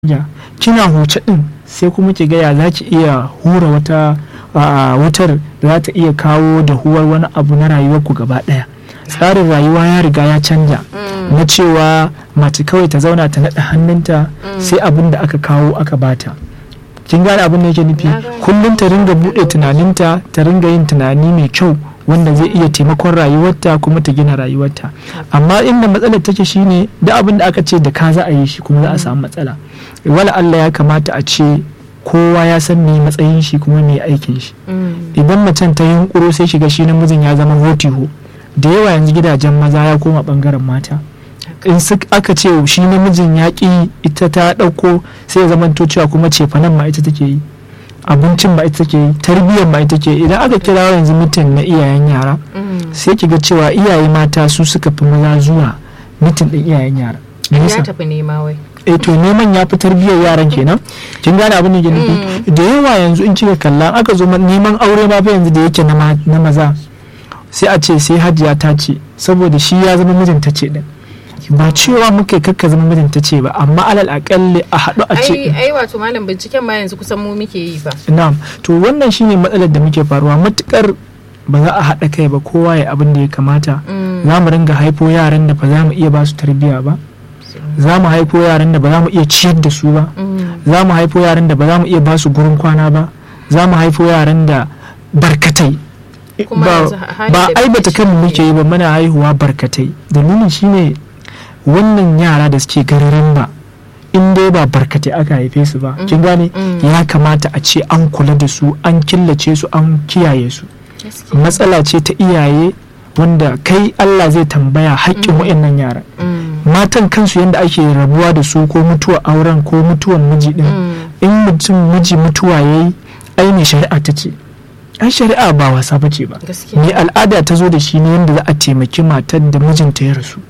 ya kina huce din sai kuma ki gaya za ki iya hura wata a, wutar da za ta iya kawo da huwar wani abu na rayuwarku gaba daya tsarin rayuwa ya riga ya canja na cewa mace kawai ta zauna ta naɗa hannunta sai abin da aka kawo aka bata kin gane abin da yake nufi kullum ta ringa buɗe tunaninta ta ringa yin tunani mai kyau wanda zai iya taimakon rayuwarta kuma ta gina rayuwarta amma inda matsalar take shine da abin da aka ce da ka za a yi shi kuma za a samu matsala wala Allah ya kamata a ce kowa ya san me matsayin shi kuma me aikin shi idan macen ta yunkuro sai shiga shi namijin ya zama hotiho da yawa yanzu gidajen maza ya koma bangaren mata in aka ce shi namijin ya ƙi ita ta ɗauko sai ya zama cewa kuma cefanen ma ita take yi abincin ba ita take yi tarbiyyar ba ita take idan aka kira yanzu mitin na iyayen yara sai ki ga cewa iyaye mata su suka fi maza zuwa mitin ɗin iyayen yara ya tafi nema wai eh to neman ya fi tarbiyyar yaran kenan kin gane abin da ke nufi da yawa yanzu in kika kalla aka zo neman aure ma fa yanzu da yake na maza sai a ce sai hajiya ta ce saboda shi ya zama mijinta ce din ba cewa muka kakka zama mijinta ce ba amma alal akalli a haɗu a ce ai ai wato malam binciken ma yanzu kusan mu muke yi ba na'am to wannan shine matsalar da muke faruwa matukar ba za a haɗa kai ba kowa ya abin da ya kamata za mu ringa haifo yaran da ba za mu iya ba su tarbiyya ba za mu haifo yaran da ba za mu iya ciyar da su ba za mu haifo yaran da ba za mu iya ba su gurin kwana ba za mu haifo yaran da barkatai ba aibata kanmu muke yi ba muna haihuwa barkatai dalilin shine wannan yara da suke gararan ba in dai ba barkatai aka haife su ba kin gane ya kamata a ce an kula da su an killace su an kiyaye su matsala ce ta iyaye wanda kai Allah zai tambaya haƙƙin wa'annan yara matan kansu yadda ake rabuwa da su ko mutuwa auren ko mutuwan miji din in mutum miji mutuwa yayi ai shari'a ta ce ai shari'a ba wasa ba ce ba ne al'ada ta zo da shi ne yadda za a taimaki matar da mijinta ya rasu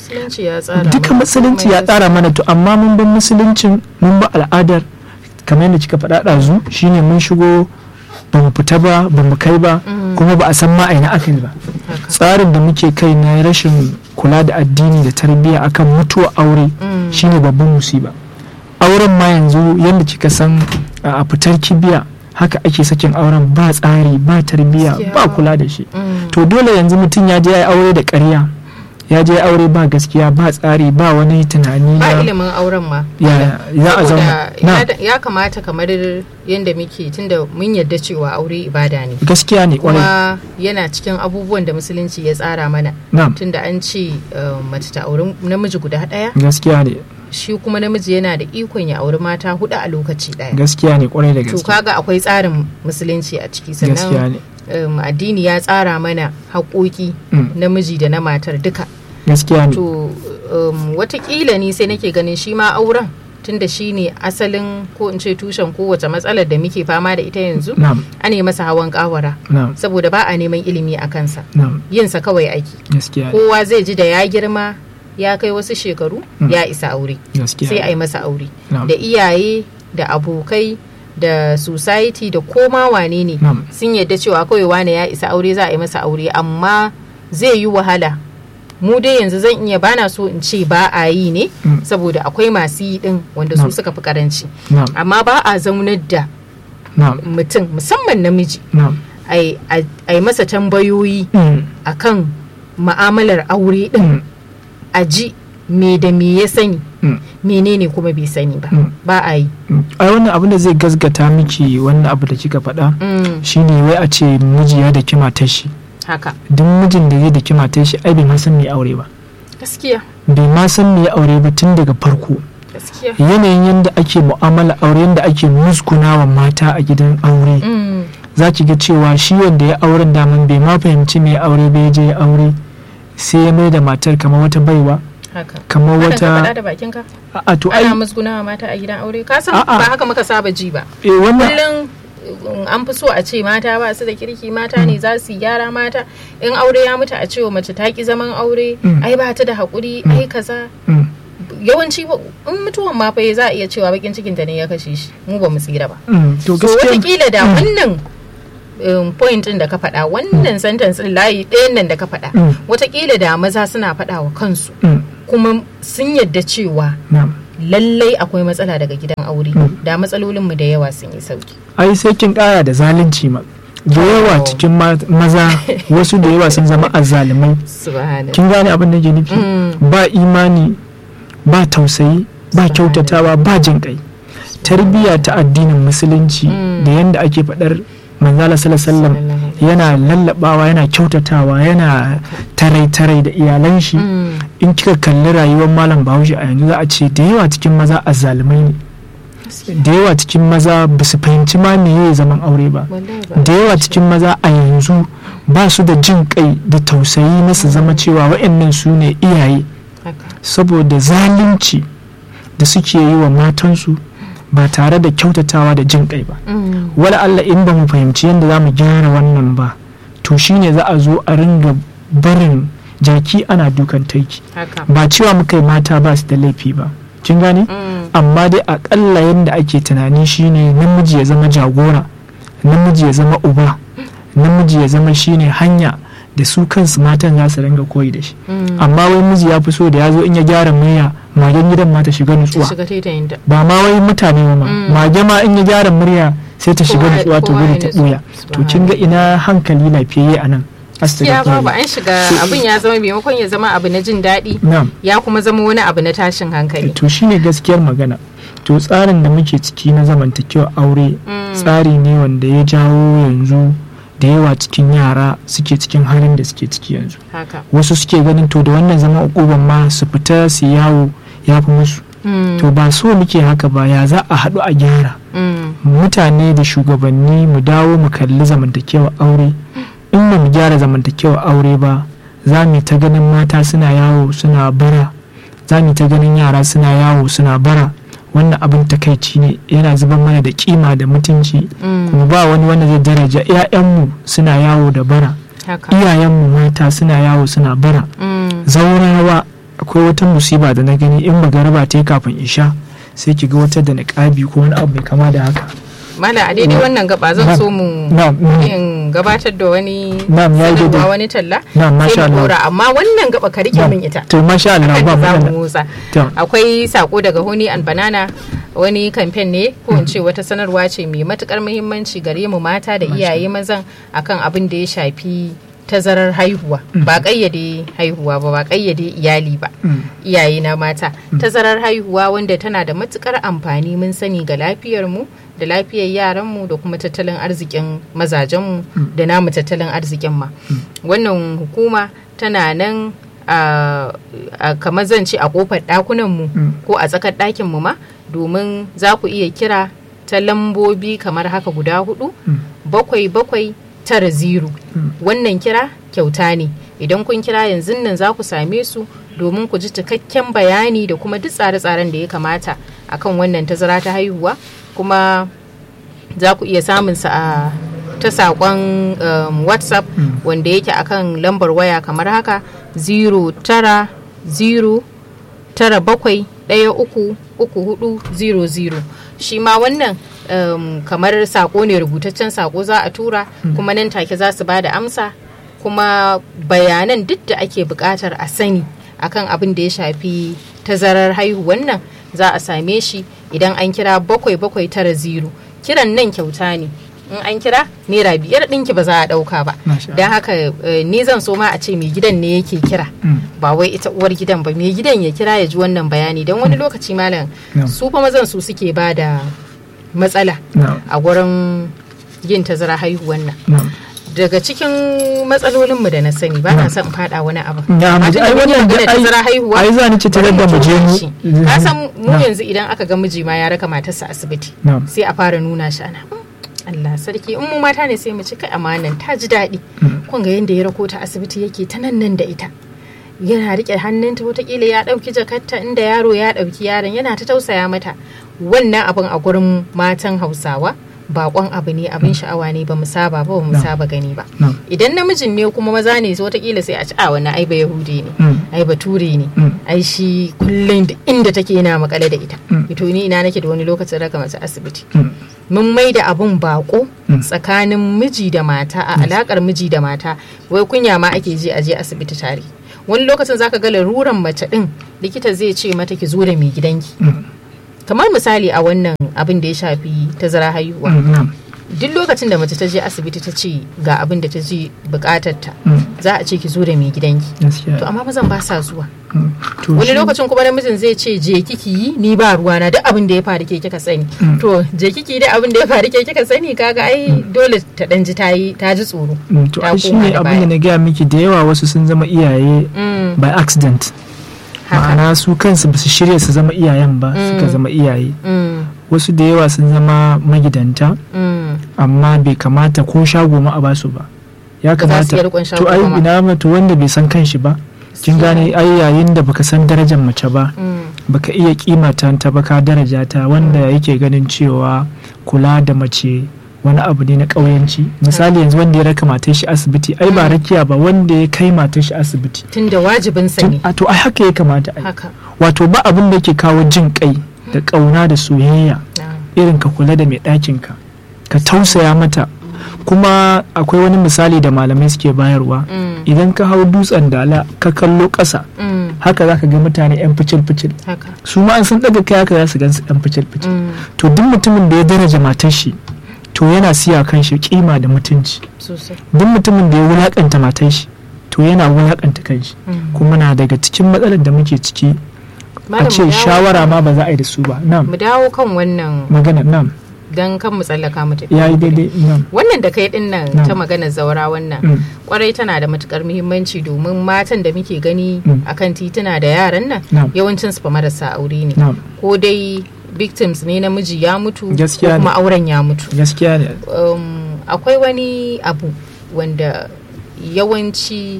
duka musulunci ya tsara mana to amma mun bin musuluncin mun ba al'adar kamar yadda kika faɗa ɗazu shine mun shigo ba mu fita ba ba mu kai ba kuma ba a san ma aina aka ba tsarin da muke kai na rashin kula da addini da tarbiyya akan mutuwa aure shine babban musiba auren ma yanzu yadda kika san a fitar kibiya haka ake sakin auren ba tsari ba tarbiyya ba kula da shi to dole yanzu mutum ya je ya yi aure da ƙarya ya je aure ba gaskiya ba tsari ba wani tunani ba ilimin auren ma ya za a zauna ya kamata kamar yadda muke tunda mun yarda cewa aure ibada ne gaskiya ne kuma yana cikin abubuwan da musulunci ya tsara mana tunda an ce mace ta auri namiji guda ɗaya gaskiya ne shi kuma namiji yana da ikon ya auri mata hudu a lokaci daya gaskiya ne kwarai da gaske to kaga akwai tsarin musulunci a ciki sannan um, addini ya tsara mana haƙoƙi mm. namiji da na matar duka gaskiya ne to um, watakila ne sai nake ganin shi ma auren tunda shi ne asalin ko in ce tushen kowace matsalar da muke fama da ita yanzu ana masa hawan kawara saboda ba a neman ilimi a kansa yinsa kawai ake kowa zai ji da ya girma ya kai wasu shekaru mm. ya isa aure sai a yi masa aure da iyaye da abokai da society da koma wane ne sun yadda cewa kawai wane ya isa aure za a yi masa aure amma zai yi wahala mu dai yanzu zan iya bana so in ce ba a yi ne mm. saboda akwai masu yi din wanda su suka fi karanci amma ba a zaunar da mutum musamman namiji a yi masa tambayoyi mm. akan ma'amalar aure din a ji me da me ya sani menene kuma bai sani ba ba a yi ai wannan abin da zai gasgata miki wannan abu da kika faɗa shine wai a ce miji ya da kima ta shi haka duk mijin da zai da kima ta shi ai bai ma san me aure ba gaskiya bai ma san me aure ba tun daga farko yanayin yadda ake mu'amala aure yadda ake musgunawa mata a gidan aure za ki ga cewa shi wanda ya auren daman bai ma fahimci me aure bai je ya aure sai ya mai da matar kamar wata baiwa kamar wata da bakinka a to ai ana musgunawa mata a gidan aure ka san ba haka muka saba ji ba eh wannan kullum an fi so a ce mata ba su da kirki mata ne za su gyara mata in aure ya mutu a ce wa mace ta ki zaman aure ai ba ta da haƙuri ai kaza yawanci in mutuwan ma fa za a iya cewa bakin cikin ta ne ya kashe shi mu ba mu tsira ba to so wataƙila da wannan um, point din da ka faɗa wannan sentence din layi ɗayan nan da ka faɗa watakila da maza suna faɗa wa kansu kuma sun yadda cewa lallai akwai matsala daga gidan aure da matsalolinmu da yawa sun yi sauki ai sai kin kara da zalunci ma da yawa cikin maza wasu da yawa sun zama azzalumai kin gane abin da ke nufi ba imani ba tausayi ba kyautatawa ba jin kai tarbiyya ta addinin musulunci da yadda ake faɗar manzala sallallahu yana lallabawa yana kyautatawa yana tarai-tarai da iyalan shi in kika kalli rayuwar malam bahaushe a yanzu za a ce da yawa cikin maza azzalumai ne da yawa cikin maza ba su fahimci ma meye zaman aure ba da yawa cikin maza a yanzu ba su da jin kai da tausayi na su zama cewa waɗannan su ne iyaye saboda zalunci da suke yi wa matansu ba tare da kyautatawa da jin kai ba wala Allah in ba mu fahimci yadda za mu gyara wannan ba to shine za a zo a ringa barin jaki ana dukan taiki ba cewa muka yi mata ba su da laifi ba kin gane amma dai akalla yadda ake tunani shine namiji ya zama jagora namiji ya zama uba namiji ya zama shine hanya da su kansu matan za su ringa koyi da shi amma wai miji ya fi so da ya zo in ya gyara murya magen gidan ma ta shiga nutsuwa ba ma wai mutane ma mage ma in ya gyara murya sai ta shiga nutsuwa ta gudu ta ɓuya to kin ga ina hankali lafiyayye a nan ya babu an shiga abin ya zama maimakon ya zama abu na jin daɗi ya kuma zama wani abu na tashin hankali to shine gaskiyar magana to tsarin da muke ciki na zamantakewa aure tsari ne wanda ya jawo yanzu da yawa cikin yara suke cikin halin da suke ciki yanzu wasu suke ganin to da wannan zama ukuban ma su fita su yawo ya fi musu to ba so muke haka ba ya za a haɗu a gyara mutane da shugabanni mu dawo mu kalli zamantakewa aure in ba mu gyara zamantakewa aure ba za mu ta ganin mata suna yawo suna bara za mu ta ganin yara suna yawo suna bara wannan abin takaici ne yana zubar mana da kima da mutunci kuma ba wani wanda zai daraja 'ya'yanmu suna yawo da bara iyayenmu mata suna yawo suna bara zaurawa akwai wata musiba da na gani in magaraba ta kafin isha sai ki ga wata da niƙabi ko wani abu mai kama da haka mala a daidai wannan gaba zan so mu in gabatar da wani sanarwa wani talla sai mu dora amma wannan gaba ka rike min ita to masha Allah ba mu motsa akwai sako daga Honey and Banana wani kamfen ne ko in ce wata sanarwa ce mai matukar muhimmanci gare mu mata da iyaye mazan akan abin da ya shafi tazarar haihuwa ba kayyade haihuwa ba ba kayyade iyali ba iyaye na mata tazarar haihuwa wanda tana da matukar amfani mun sani ga lafiyar mu da lafiyar yaranmu da kuma tattalin arzikin mazajenmu da namu tattalin arzikin ma wannan hukuma tana nan a kamar zan ce a kofar ɗakunanmu ko a tsakar ɗakinmu ma domin za ku iya kira ta lambobi kamar haka guda hudu bakwai bakwai tara ziru wannan kira kyauta ne idan kun kira yanzu nan za ku same su domin ku ji cikakken bayani da kuma duk tsare-tsaren da ya kamata akan wannan tazara ta haihuwa kuma za ku iya samun sa a ta saƙon um, whatsapp mm. wanda yake akan lambar waya kamar haka 090 tara bakwai ɗaya uku uku hudu zero zero shi ma wannan um, kamar sako ne rubutaccen sako za a tura mm. kuma nan take za su ba da amsa kuma bayanan duk da ake buƙatar a sani akan abin da ya shafi tazarar haihuwan nan za a same shi idan an kira bakwai bakwai tara zero kiran nan kyauta ne in an kira naira biyar ɗinki ba za a ɗauka ba don haka ni zan so ma a ce mai gidan ne yake kira ba wai ita uwar gidan ba mai gidan ya kira ya ji wannan bayani don wani lokaci malam su fa mazan su suke ba da matsala a gurin yin tazara haihuwan nan daga cikin matsalolinmu da na sani ba na son fada wani abu ai wannan da tazara haihuwa ai za ni ce tare da mu je mu ka san mu yanzu idan aka ga miji ma ya raka matarsa asibiti sai a fara nuna shi ana Allah sarki in mu mata ne sai mu ci kai amanan ta ji daɗi kun ga yanda ya rako ta asibiti yake ta nan nan da ita yana rike hannunta watakila ya ɗauki jakarta inda yaro ya ɗauki yaron yana ta tausaya mata wannan abin a gurin matan hausawa bakon abu ne abin sha'awa ne ba mu saba ba mu saba gani ba idan namijin ne kuma maza ne watakila sai a ci a wani ai ba yahudi ne ai bature ne ai shi kullum inda take yana makale da ita ito ni ina nake da wani lokacin raka mace asibiti mun mai da abun bako tsakanin miji da mata a alakar miji da mata wai kunya ma ake ji a je asibiti tare wani lokacin zaka ga laruran mace din likita zai ce mata ki zo da mai gidanki kamar misali a wannan abin da ya shafi tazara haihuwa duk lokacin da mace ta je asibiti ta ce ga abin da ta je bukatar ta za a ce ki zo da mai gidanki to amma mazan ba sa zuwa wani lokacin kuma namijin zai ce je kiki yi ni ba ruwa na duk abin da ya faru ke kika sani to je kiki da abin da ya faru ke kika sani kaga ai dole ta dan ji ta yi ta ji tsoro to ai shine abin da na gaya miki da yawa wasu sun zama iyaye by accident ma'ana su kansu ba su shirya su zama iyayen ba suka zama iyaye wasu da yawa sun zama magidanta amma bai kamata ko shago ma a basu ba ya kamata to ai ina to wanda bai san kanshi ba kin gane ai yayin da baka san darajar mace ba baka iya kimata ta ba ka daraja ta wanda yake ganin cewa kula da mace wani abu ne na ƙauyanci misali yanzu wanda ya raka matar shi asibiti ai ba rakiya ba wanda ya kai matar shi asibiti tunda wajibin sa ne to ai haka ya kamata ai wato ba abin da ke kawo jin kai da ƙauna da soyayya irin ka kula da mai ɗakin ka ka tausaya mata kuma akwai wani misali da malamai suke bayarwa idan ka hau dutsen dala ka kallo ƙasa haka za ka ga mutane 'yan ficil-ficil su ma an sun ɗaga kai haka za su gan su 'yan ficil-ficil to duk mutumin da ya daraja matar shi to yana siya kan shi kima da mutunci duk mutumin da ya wulakanta matar shi to yana wulakanta kan shi kuma na daga cikin matsalar da muke ciki a ce shawara ma ba za a yi da su ba mu dawo kan wannan magana nam don kan mu tsallaka mu tafi ya yi daidai wannan da kai din nan ta maganar zaura wannan kwarai tana da matukar muhimmanci domin matan da muke gani akan tituna da yaran nan yawancin su fa marasa aure ne ko dai victims ne namiji ya mutu ko kuma auren ya mutu gaskiya ne akwai wani abu wanda yawanci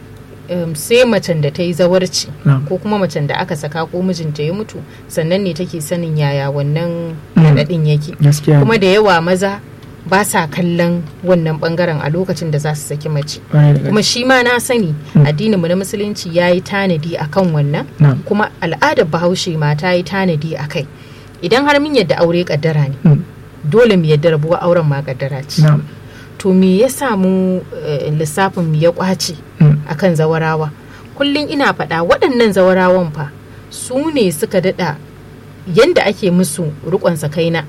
um, sai macen da ta yi zawarci ko kuma macen da aka saka ko mijinta ya mutu sannan ne take sanin yaya wannan raɗaɗin yake kuma da yawa maza ba sa kallon wannan bangaren a lokacin da za su saki mace kuma shi ma na sani addininmu na musulunci ya yi tanadi a kan wannan kuma al'adar bahaushe ma ta yi tanadi a kai idan har min yadda aure kaddara ne dole mu yadda rabuwa auren ma kaddara ce to me ya samu lissafin mu ya kwace akan zawarawa kullum ina faɗa waɗannan zawarawan fa su ne suka daɗa yanda ake musu rikon sakaina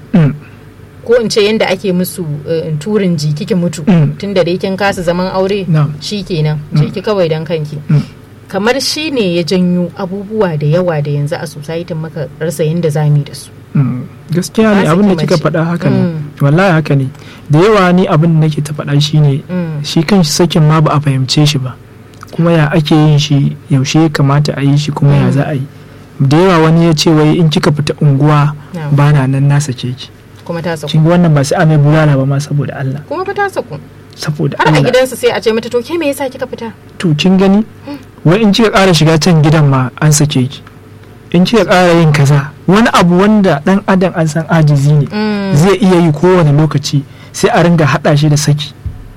ko in ce yanda ake musu turin jiki ki mutu tun da kin kasa zaman aure shi kenan jiki kawai don kanki kamar shi ne ya janyo abubuwa da yawa da yanzu a society maka rasa yanda zami da su gaskiya ne abin da kika faɗa haka ne wallahi haka ne da yawa ni abin da nake ta faɗa shi ne shi kan shi sakin ma ba a fahimce shi ba kuma ya ake yin shi yaushe ya kamata a yi shi kuma ya za a yi da yawa wani ya ce wai in kika fita unguwa ba na nan na sake ki kuma ta saku kin wannan ba sai a mai bulala ba ma saboda Allah kuma fa ta saku saboda har a gidansa sai a ce mata to ke me yasa kika fita to kin gani wai in kika ƙara shiga can gidan ma an sake ki in kika ƙara yin kaza wani abu wanda dan adam an san ajizi ne zai iya yi kowane lokaci sai a ringa haɗa shi da saki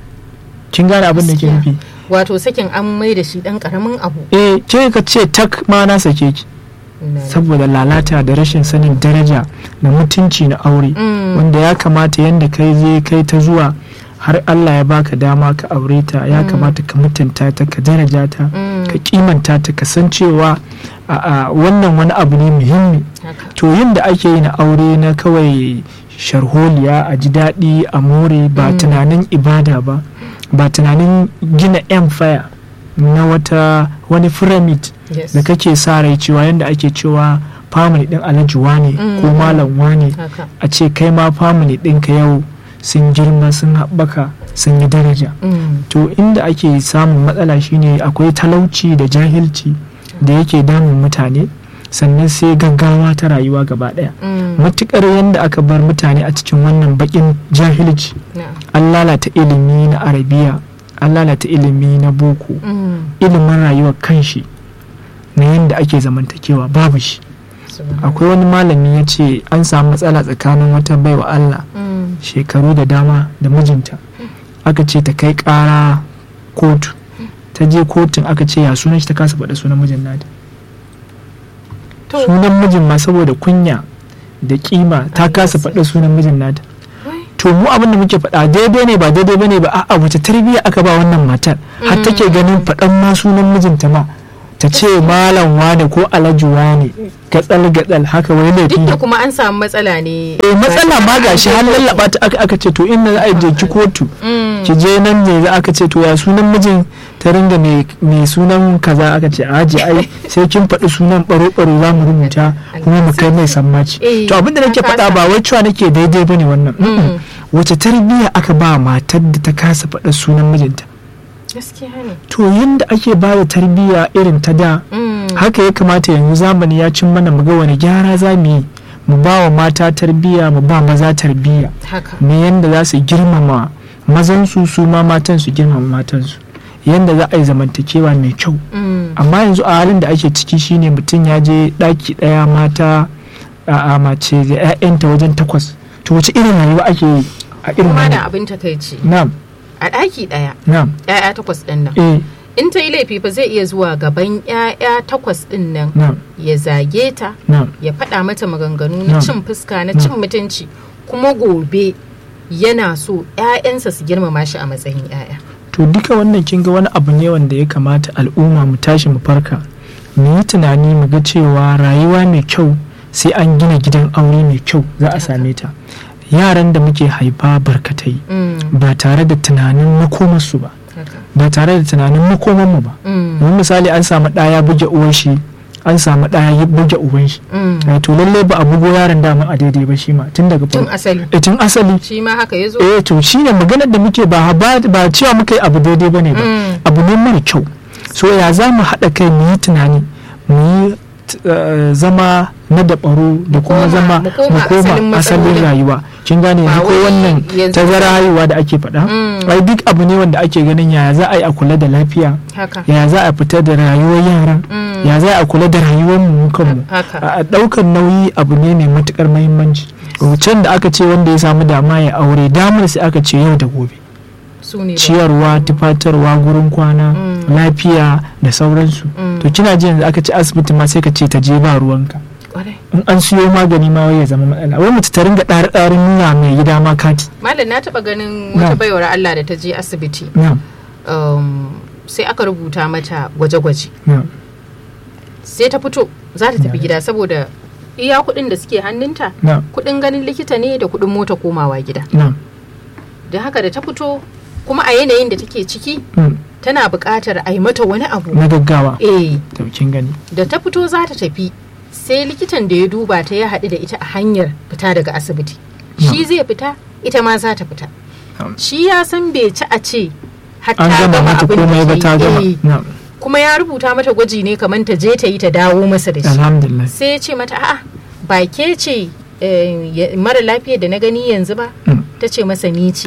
kin gane abin da ke nufi wato sakin an mai da shi dan karamin abu eh ke ka ce tak ma na sake ki saboda lalata da rashin sanin daraja da mutunci na aure wanda ya kamata yadda kai zai kai ta zuwa har Allah ya baka dama ka aure ta ya kamata ka mutunta ta ka daraja ta ka kimanta ta ka san cewa wannan wani abu ne muhimmi to yin da ake yi na aure na kawai sharholiya a ji daɗi a more ba tunanin ibada ba ba tunanin gina empire na wata wani pyramid da kake sa rai cewa yadda ake cewa family din alhaji wane ko malam wane a ce kai ma family ɗinka yau sun girma sun haɓaka sun yi daraja to inda ake samun matsala shine akwai talauci da jahilci da yake damun mutane sannan sai gaggawa ta rayuwa gaba ɗaya matukar yadda aka bar mutane a cikin wannan bakin jahilci an lalata ilimi na arabiya an lalata ilimi na boko ilimin rayuwar kanshi na yadda ake zamantakewa babu shi akwai wani malami ya ce an samu matsala tsakanin wata baiwa Allah shekaru da dama da mijinta aka ce ta kai kara kotu ta je kotun aka ce ya sunan shi ta kasa faɗa sunan mijin nata sunan mijin ma saboda kunya da kima ta kasa faɗa sunan mijin nata to mu abin da muke faɗa daidai ne ba daidai bane ba a'a wace tarbiyya aka ba wannan matar har take ganin faɗan ma sunan mijinta ma ta ce malam wane ko alhaji wane gatsal gatsal haka wai laifi duk da kuma an samu matsala ne eh matsala ma gashi har lallaba ta aka aka ce to inda za a je ki kotu ki je nan ne za aka ce to ya sunan mijin ta ringa mai sunan kaza aka ce aji ai sai kin faɗi sunan baro baro za mu rubuta kuma mu kai mai sammaci to abinda nake faɗa ba wai cewa nake daidai bane wannan wace tarbiyya aka ba matar da ta kasa faɗa sunan mijinta to yadda ake ba da tarbiyya irin ta da haka ya kamata yanzu zamani ya cin mana mu ga wani gyara za mu yi mu ba wa mata tarbiyya mu ba maza tarbiyya me yadda za su girmama mazansu su ma matan su girmama matansu yadda za a yi zamantakewa mai kyau amma yanzu a halin da ake ciki shine mutum ya je ɗaki ɗaya mata a mace da 'ya'yanta wajen takwas to wace irin rayuwa ake yi a irin kuma da abin takaici na'am a ɗaki ɗaya na'am ‘ya'ya takwas ɗin nan eh in ta yi laifi fa zai iya zuwa gaban ‘ya'ya takwas ɗin nan na'am ya zage ta na'am ya faɗa mata maganganu na Na'am. cin fuska na cin mutunci kuma gobe yana so ‘ya'yansa su girmama shi a matsayin ‘ya'ya to duka wannan kin ga wani abu ne wanda ya kamata al'umma mu tashi mu farka mu yi tunani mu ga cewa rayuwa mai kyau sai an gina gidan aure mai kyau za a same ta yaran da muke haifa barkatai Mm, ba tare da tunanin makomarsu ba haka. ba tare da tunanin makomanmu ba Mm, mun misali an samu ɗaya buge uwan shi an samu ɗaya ya buge uban shi mm. Eh, to lallai ba a bugo yaron dama a daidai ba shi ma tun daga tun farko asali Eh, tun asali shi ma haka ya zo eh to shine maganar da muke ba ba ba cewa muka yi abu daidai bane ba Mm. abu ne mara kyau so ya za mu haɗa kai mu yi tunani mu yi t- eh, zama na dabaru da kuma koma- zama mu koma asalin asalin matsalolin. rayuwa kin gane Ba yanzu ko wai wannan yanzu- tazara haihuwa da ake faɗa Mm. ai duk abu ne wanda ake ganin yaya za a yi a kula da lafiya haka ya za a fita da rayuwar yaran Mm. ya za a kula da rayuwar mu kanmu haka a ɗaukar nauyi abu ne mai matukar mahimmanci can da aka ce wanda ya samu dama ya aure damar sai aka ce yau da gobe su ne ba. ciyarwa tufatarwa gurin kwana Mm. lafiya da sauransu Mm. to kina ji yanzu aka ce asibiti ma sai ka ce ta je ba ruwanka Kwarai. in an siyo magani ma wai ya zama matsala wai mace ta ringa ɗari ɗarin nuna mai gida ma kati malam na taɓa ganin Na. wata baiwar Allah da ta je asibiti na um, sai aka rubuta mata gwaje-gwaje na sai ta fito za ta tafi Na. gida saboda iya kuɗin da suke hannunta na kuɗin ganin likita ne da kuɗin mota komawa gida na da haka da ta fito kuma a yanayin da take ciki mm, tana buƙatar a yi mata wani abu na gaggawa eh to kin gani da ta fito za ta tafi sai likitan da ya duba ta ya haɗu da ita a hanyar fita daga asibiti shi zai fita ita ma za ta fita Na'am. shi ya san bai ci a ce har an ta gama gama mata abin komai ba da ta ke gama yi. Eh, na kuma ya rubuta mata gwaji ne kamar ta je ta yi ta dawo masa da shi alhamdulillah sai ya ce mata a'a ba ke ce eh, ya- mara lafiya da na gani yanzu ba Mm, ta ce masa ni ce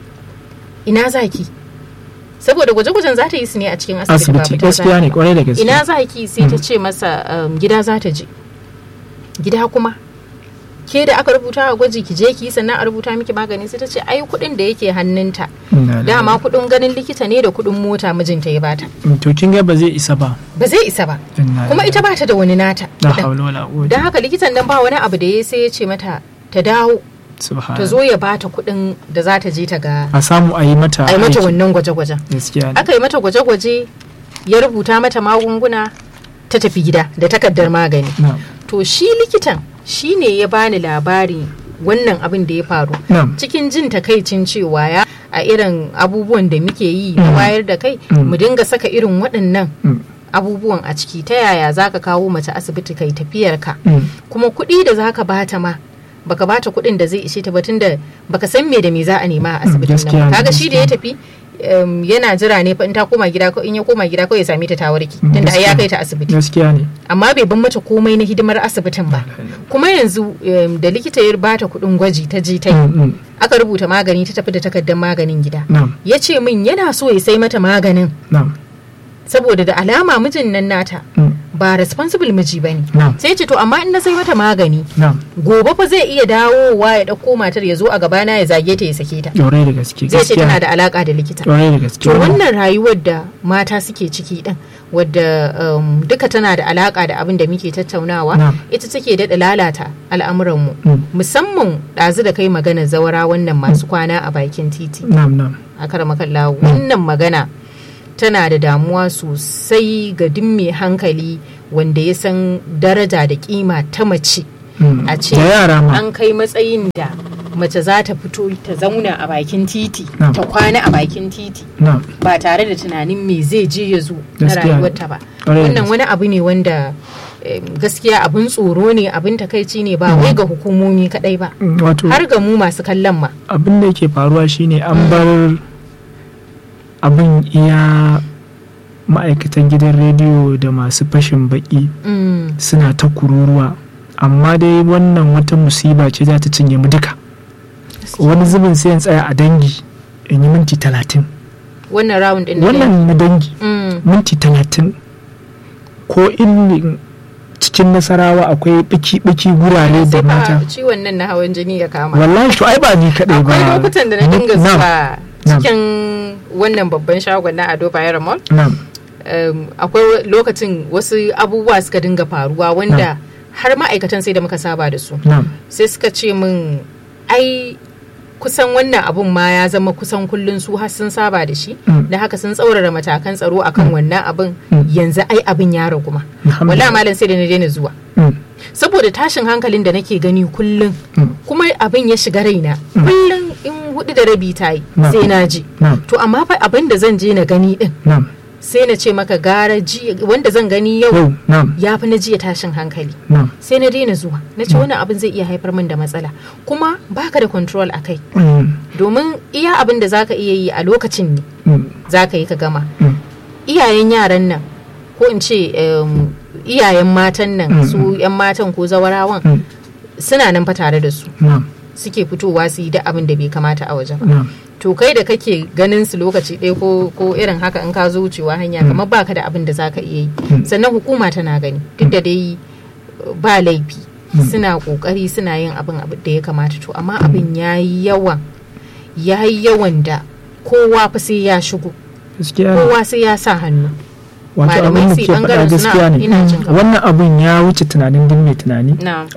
ina zaki saboda gwaje-gwajen za ta yi su ne a cikin asibiti ba asibiti fita za gaskiya ta ne ba. kwarai da gaske ina zaki sai ta ce masa um, gida za ta je gida kuma ke da aka rubuta a gwaji ki je ki yi sannan a rubuta miki magani sai ta ce ai kuɗin da yake hannunta Inna lillahi. dama kuɗin ganin likita ne da kuɗin mota mijinta ya bata Mm, to kin ga ba zai isa ba ba zai isa ba Inna kuma lillahi. ita bata da wani nata la kuɗin. hawla wala quwwata don haka likitan nan ba wani abu da ya sai ya ce mata ta dawo subhana ta zo ya bata kuɗin da za ta je ta ga a samu a yi mata a yi mata aiki. wannan gwaje-gwajen gaskiya ne aka yi mata gwaje-gwaje ya rubuta mata magunguna ta tafi gida da takardar magani na to shi likitan shi ne ya bani labari wannan abin da ya faru na cikin jin takaicin cewa ya a irin abubuwan da muke yi na Mm. wayar da kai Mm. mu dinga saka irin waɗannan mm, abubuwan a ciki ta yaya za ka kawo mace asibiti kai tafiyarka mm, kuma kuɗi da za ka bata ma baka bata kuɗin da zai ishe ta ba tunda baka san me da me za a nema a asibitin gaskiya nan ne, ba. kaga shi da ya gaskiya. tafi um, yana jira ne fa in ta koma gida ko in ya koma gida ko ya same ta ta warke Mm, tunda ai ya gaskiya. kai ta asibiti gaskiya ne amma bai ban mata komai na hidimar asibitin ba kuma yanzu um, da likita ya bata kuɗin gwaji ta je ta yi Mm, mm, aka rubuta magani ta tafi da takardar maganin gida na ya ce min yana so ya sai mata maganin na saboda da alama mijin nan nata mm, ba responsible miji bane na sai ce to amma in na sai mata magani na gobe fa zai iya dawowa ya ɗauko matar ya zo a gabana ya zage ta ya sake ta ɗaurai da gaske zai ce tana gaskiya da alaka da likita ɗaurai da gaske to wannan rayuwar da mata suke ciki din wadda um, duka tana da alaka da abin da muke tattaunawa Na'am. ita take daɗa lalata al'amuranmu Mm, musamman ɗazu da kai magana zawara wannan masu kwana a bakin titi na'am na'am a karamakan lawo wannan magana tana da damuwa sosai ga duk mai hankali wanda ya san daraja da kima ta mace a ce an kai matsayin da mace za ta fito ta zauna a bakin titi ta kwana a bakin titi ba tare da tunanin me zai je ya zo na rayuwarta ba wannan wani abu ne wanda gaskiya abin tsoro ne abin takaici ne ba wai ga hukumomi kadai ba har ga mu masu kallon ma abin da yake faruwa shine an bar abin iya ma'aikatan gidan rediyo da masu fashin baki suna ta kururuwa amma dai wannan wata musiba ce za ta cinye mu duka wani zubin sai tsaya a dangi in yi minti talatin wannan round din wannan na dangi minti talatin ko in cikin nasarawa akwai biki-biki gurare da mata ciwon nan na hawan jini ya kama wallahi to ai ba ni kadai ba akwai lokutan da na dinga zuwa cikin wannan babban shagon na ado bayar mall akwai lokacin wasu abubuwa suka dinga faruwa wanda har ma'aikatan sai da muka saba da su sai suka ce min ai kusan wannan abun ma ya zama kusan kullun su har sun saba da shi da haka sun tsaurara matakan tsaro akan wannan abin yanzu ai abin ya ragu ma wala malam sai da na daina zuwa saboda tashin hankalin da nake gani kullun kuma abin ya shiga raina kullun in hudu da rabi ta yi sai na ji to amma fa abin da zan je na gani din sai na ce maka gara ji wanda zan gani yau ya fi na jiya tashin hankali sai na daina zuwa na ce wani abin zai iya haifar min da matsala kuma baka da control a kai domin iya abin da zaka iya yi a lokacin ne zaka yi ka gama iyayen yaran nan ko in ce iyayen matan nan su yan matan ko zawarawan suna nan fa tare da su suke fitowa su yi da abin da bai kamata a wajen to kai da kake ganin su lokaci ɗaya ko ko irin haka in ka zo wucewa hanya kamar baka da abin da zaka iya yi sannan hukuma tana gani duk da dai ba laifi suna kokari suna yin abin da ya kamata to amma abin yayi yawan yayi yawan da kowa fa sai ya shigo kowa sai ya sa hannu wato abin da ke faɗa gaskiya ne wannan abin ya wuce tunanin din mai tunani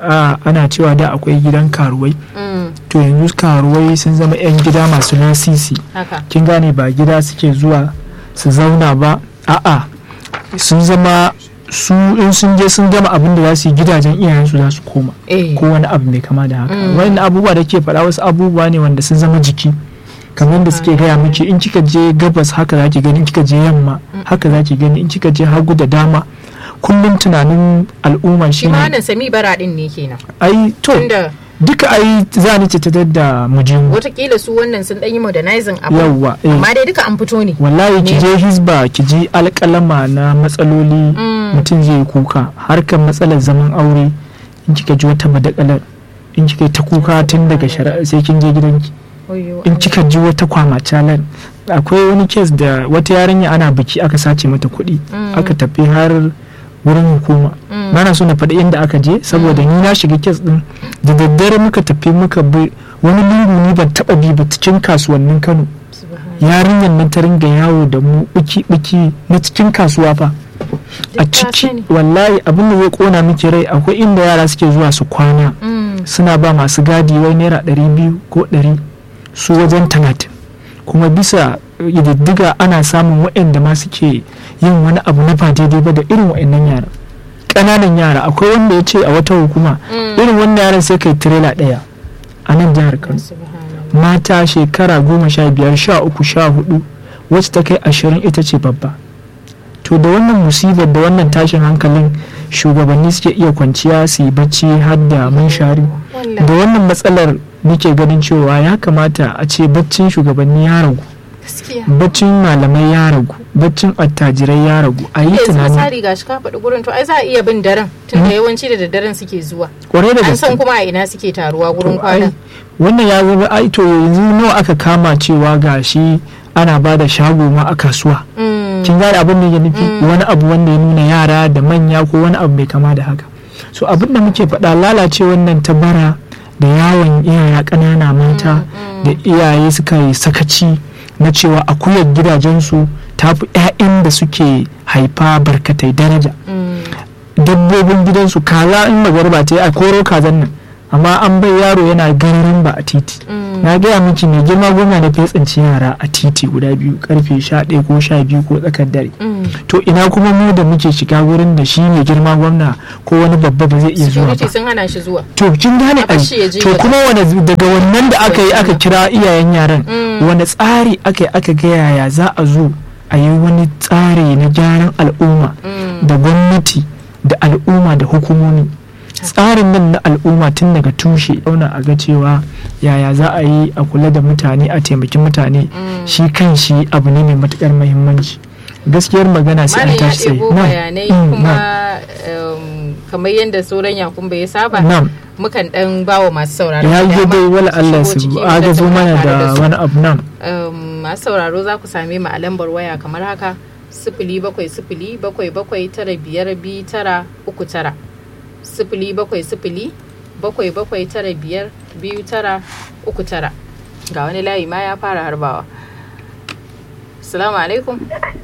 ana cewa da akwai gidan karuwai to yanzu karuwai sun zama 'yan gida masu lasisi kin gane ba gida suke zuwa su zauna ba a'a sun zama su in sun je sun gama abin da za su yi gidajen iyayensu za su koma ko wani abu mai kama da haka wani abubuwa da ke faɗa wasu abubuwa ne wanda sun zama jiki kamar da suke gaya miki in kika je gabas haka za ki gani in kika je yamma haka za ki gani in kika je hagu da dama kullum tunanin al'umma shi ne shi sami bara din ne kenan ai to duka ai za ni ce ta da mujimu watakila su wannan sun dan yi modernizing abu yawa amma dai duka an fito ne wallahi ki je hisba ki ji alƙalama na matsaloli mutum zai kuka harkar matsalar zaman aure in kika ji wata madakalar in kika ta kuka tun daga shari'a sai kin je gidanki in kika ji wata kwama calar akwai wani kes da wata yarinya ana biki aka sace mata kuɗi aka tafi har wurin hukuma ba na so na faɗi inda aka je saboda ni na shiga kes ɗin da daddare muka tafi muka bi wani lungu ni ban taɓa bi ba cikin kasuwannin kano yarinyar nan ta ringa yawo da mu biki biki na cikin kasuwa fa a ciki wallahi abin da zai kona miki rai akwai inda yara suke zuwa su kwana suna ba masu gadi wai naira ɗari biyu ko ɗari su wajen talatin kuma bisa diddiga ana samun waɗanda ma suke yin wani abu na ba daidai ba da irin waɗannan yara ƙananan yara akwai wanda ya ce a wata hukuma irin wannan yaran sai kai tirela ɗaya a nan jihar kano mata shekara goma sha biyar sha uku sha hudu wacce ta kai ashirin ita ce babba to da wannan musibar da wannan tashin hankalin shugabanni suke iya kwanciya su yi bacci har da munshari da wannan matsalar muke ganin cewa ya kamata a ce baccin shugabanni ya ragu baccin malamai ya ragu baccin attajirai ya ragu a yi tunani misali gashi ka faɗi gurin to ai za a iya bin daren tunda yawanci da daddaren suke zuwa kwarai da an san kuma a ina suke taruwa gurin kwana wannan ya zama ai to yanzu nawa aka kama cewa gashi ana ba da shago ma a kasuwa kin gane abin da ya nufi wani abu wanda ya nuna yara da manya ko wani abu mai kama da haka so abin da muke faɗa lalace wannan ta bara da yawon iyaya ƙanana mata da iyaye suka yi sakaci na cewa akuyar gidajensu ta fi 'ya'yan da suke haifa barkatai daraja dabbobin gidansu kaza in magarba ta yi a koro kazan nan amma an bai yaro yana ganin ba a titi na gaya miki mai girma gwamna da tsinci yara a titi guda biyu karfe sha ɗaya ko sha biyu ko tsakar dare to ina kuma mu da muke shiga wurin da shi mai girma gwamna ko wani babba ba zai iya zuwa ba sun hana shi zuwa to kin gane ai to kuma wani daga wannan da aka yi aka kira iyayen yaran wani tsari aka yi aka ga yaya za a zo a yi wani tsari na gyaran al'umma da gwamnati da al'umma da hukumomi tsarin nan na al'umma tun daga tushe dauna a ga cewa yaya za a yi a kula da mutane a taimaki mutane shi kan shi abu ne mai matukar muhimmanci gaskiyar magana sai an tashi tsaye bayanai kuma kamar yadda sauran yakun bai saba mukan dan bawa masu sauraro ya yi dai wala Allah su agazo mana da wani abu nan masu sauraro za ku same mu a lambar waya kamar haka sifili bakwai sifili bakwai bakwai tara biyar biyu tara uku tara sifili bakwai sifili bakwai bakwai tara biyar biyu tara uku tara ga wani layi ma ya fara harbawa salamu alaikum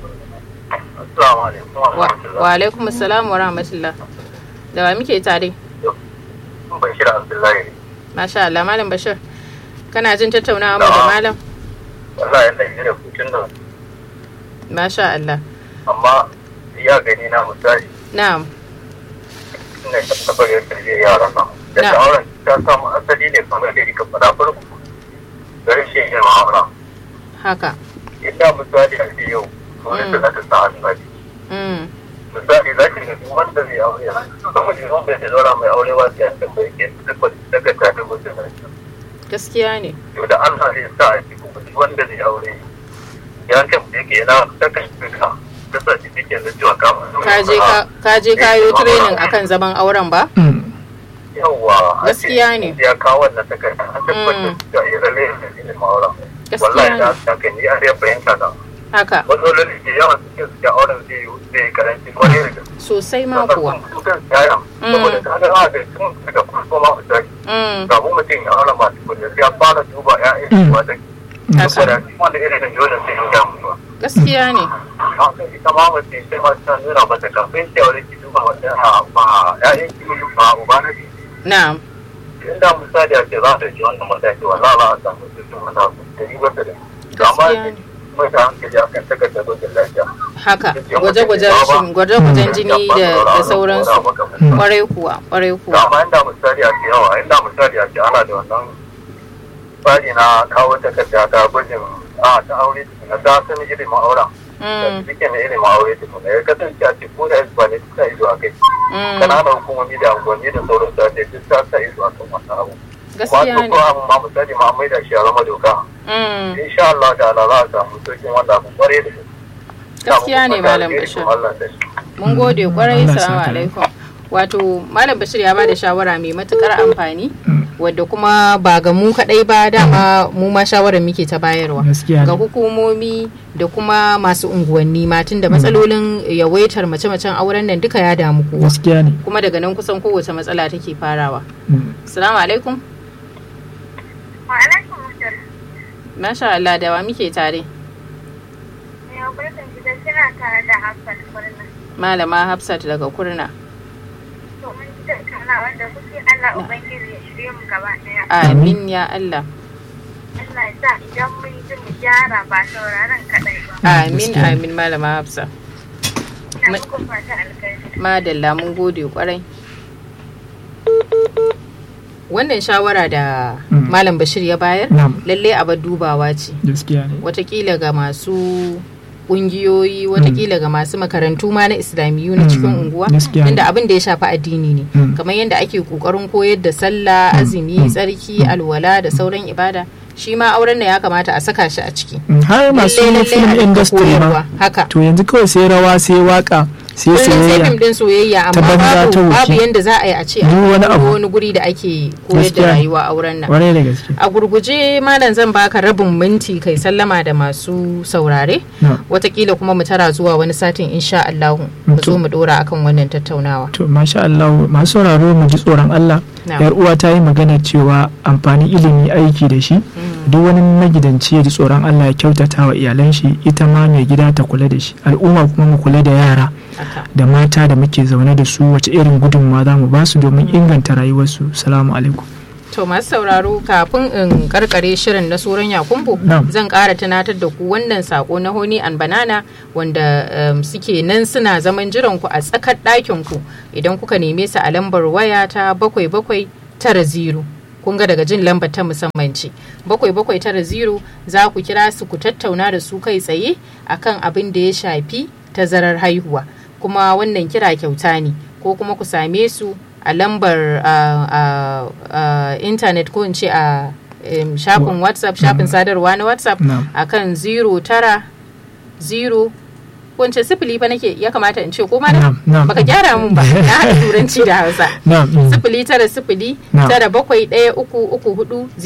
wa alaikum salam wa rahmatullah da wa muke tare bashir abdullahi masha Allah malam bashir kana jin tattaunawa mu da malam wallahi yanda yi da hutun nan masha Allah amma ya gani na misali na'am ina tabbatar da tarbiyyar yaran nan da shawarar ta samu asali ne kamar da rika fara farko da rashin yin ma'amala haka inda misali a ce yau wani da za ta sa hannu a misali za ki ga wanda zai aure kuma ji wanda zai zaura mai aure ba sai ta bai ke daga ta da gudun gaskiya ne to da Allah zai sa a ci kuma wanda zai aure ya kan yake yana ta kashe ka ta sa shi take da cewa ka ka je ka yi training akan zaman auren ba yawwa gaskiya ne ya kawo wannan takarda an tabbatar da iralle da ilimin auren wallahi da haka ni a ya fahimta da haka matsaloli da yawan cikin su auren zai zai karanci kwarai da sosai ma kuwa saboda ta ga haka tun daga farko ma mu tashi ga mu mutum ya aure masu kudi ya fara duba ya'yan shi wata saboda shi wanda irin da dole sai ya gamu ba gaskiya ne kafin ita ma mutum sai ma ta nuna mata kafin ta aure ki duba wata ba ya'yan ki ba uba na ki na'am inda misali a ce za ta ji wannan mataki wa za a samu cikin wani abu da yi wata da amma mai da hankali a kan takardar dojin lafiya haka gwaje-gwajen gwaje-gwajen jini da sauransu kwarai kuwa kwarai kuwa amma inda misali a ce yawa inda misali a ce ana da wannan tsari na kawo takarda ta gwajin a ta aure na ta sani ilimin auren da suke na ilimin aure tukuna ya kasance a ce ko da ba ne ta ido a kai kananan hukumomi da angonni da sauran ta ce duk ta sa ido a kan wannan abu gaskiya ne ko abin ma misali ma mai da shi a zama doka insha Allah da Allah za a samu sauƙin wanda abu kware da gaskiya ne malam bashir mun gode kwarai salamu alaikum wato malam bashir ya ba da shawara mai matukar amfani wadda kuma ba ga mu kadai ba dama mu ma shawarar muke ta bayarwa ga hukumomi da kuma masu unguwanni matun da matsalolin yawaitar mace-macen auren nan duka ya damu kowa kuma daga nan kusan kowace matsala take farawa salamu alaikum Masha Allah da wa muke tare? Malama Hafsat daga Kurna. Amin ya Allah. Allah ya sa idan mun ji mu gyara ba sauraron kaɗai ba. Amin amin Malama Hafsa. Madalla mun gode kwarai. wannan shawara da mm. malam bashir ya bayar lalle abar dubawa ce watakila ga masu kungiyoyi watakila ga masu makarantu ma na islamiyu na cikin unguwa inda abin da ya shafi addini ne kamar yadda ake kokarin koyar da sallah azumi tsarki alwala da sauran ibada shi ma auren da ya kamata a saka shi a ciki har masu film industry ma haka to yanzu kawai sai rawa sai waka sai soyayya fim din soyayya amma babu babu yanda za a yi a ce a wani guri da ake koyar da rayuwa auren nan wani da gaske a gurguje malam zan baka rabin minti kai sallama da masu saurare watakila kuma mu tara zuwa wani satin insha Allah mu zo mu dora akan wannan tattaunawa to masha Allah masu sauraro mu ji tsoron Allah yar uwa ta yi magana cewa amfanin ilimi aiki da shi duk wani magidanci ya ji tsoron Allah ya kyautata wa iyalan shi ita ma mai gida ta kula da shi al'umma kuma mu kula da yara da mata da muke zaune da su wace irin gudunmawa za mu ba su domin inganta rayuwarsu salamu alaikum To masu sauraro kafin in karkare shirin na suran yakumbu zan kara tunatar da ku wannan sako na Honey and Banana wanda um, suke nan suna zaman jiran ku a tsakar ɗakin ku idan kuka neme su a lambar waya ta bakwai bakwai tara zero. kun ga daga jin lambar ta musamman ce bakwai bakwai tara zero za ku kira su ku tattauna da su kai tsaye akan abin da ya shafi tazarar haihuwa kuma wannan kira kyauta ne ko kuma ku same su a lambar intanet ko in ce a shafin whatsapp shafin sadarwa na whatsapp a kan 0 tara 0 wance sifili fa nake ya kamata in ce ko ma baka gyara mun ba na haɗa turanci da hausa sifili tara sifili tara bakwai ɗaya uku uku hudu